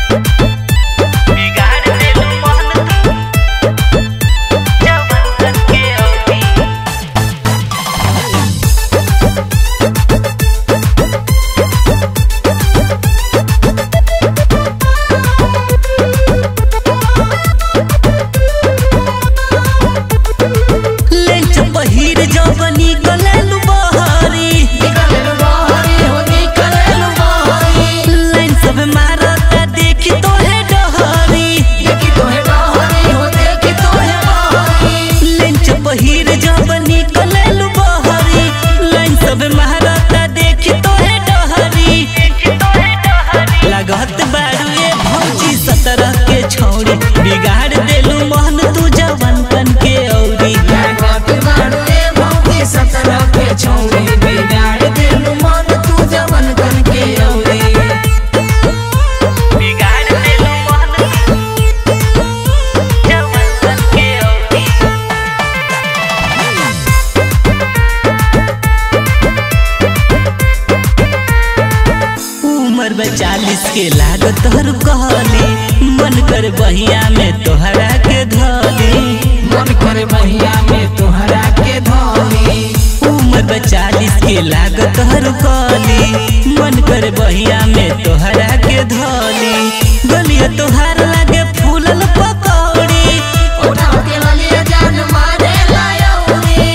बिगाड़ देलू मन तू जवन के औरी लेंच पहिर जवनी गलेलु बहरी लाइन सब मारता देखी तोहे डहरी लेंच पहिर जवनी गलेलु बहरी लाइन सब मारता देखी तोहे डहरी लागत बारू ए भौजी सतरह के छौड़ी बिगाड़ देलू मोहन तू जवन कन के औरी सत्रह के छौरी बिगाड़ देलू मन तू जवन कन के औरी बिगाड़ देलू मोहन तू जवन कन के औरी उम्र में चालीस के लागत हर कहली मन कर बहिया में तोहरा के धली मन करे बहिया में तोहरा के धोनी उम्र में चालीस के लागत हर कहली मन कर बहिया में तोहरा के धली गलिया तोहार लागे फूलल पकौड़ी उठा के ललिया जान मारे लायौरी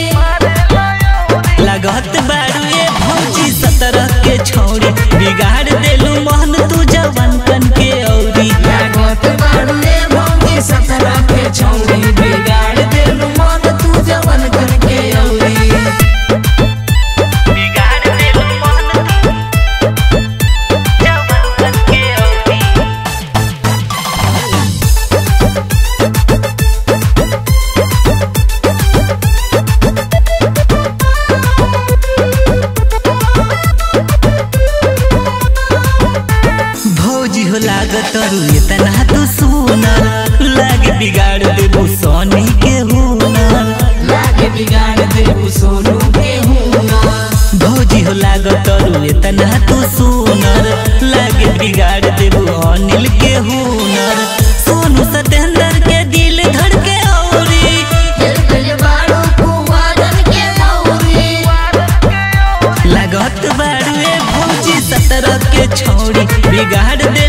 लागत बारू ए भौजी सतरह के छौड़ी बिगाड़ देलू मोहन तू जवन कन के औरी लागत बाड़ुए भौजी सत्रह के छौरी बिगाड़ देलू मन तू जवन कन के औरी बिगाड़ देलू मोहन तू जवन कन के औरी भौजी हो लागत अरु इतना तू सुनर लागे बिगाड़ देबू सोनी के हुनर लागे बिगाड़ देबू सोनू के हुना भौजी हो लागत अरु इतना तू सुनर लागे बिगाड़ देबू अनिल के हुनर सोनू सतेंद्र के दिल धड़के औरी खेल गए बाड़ू कुंवारन के मौरी लागत बाड़ुए भौजी सतरह के छौड़ी बिगाड़ दे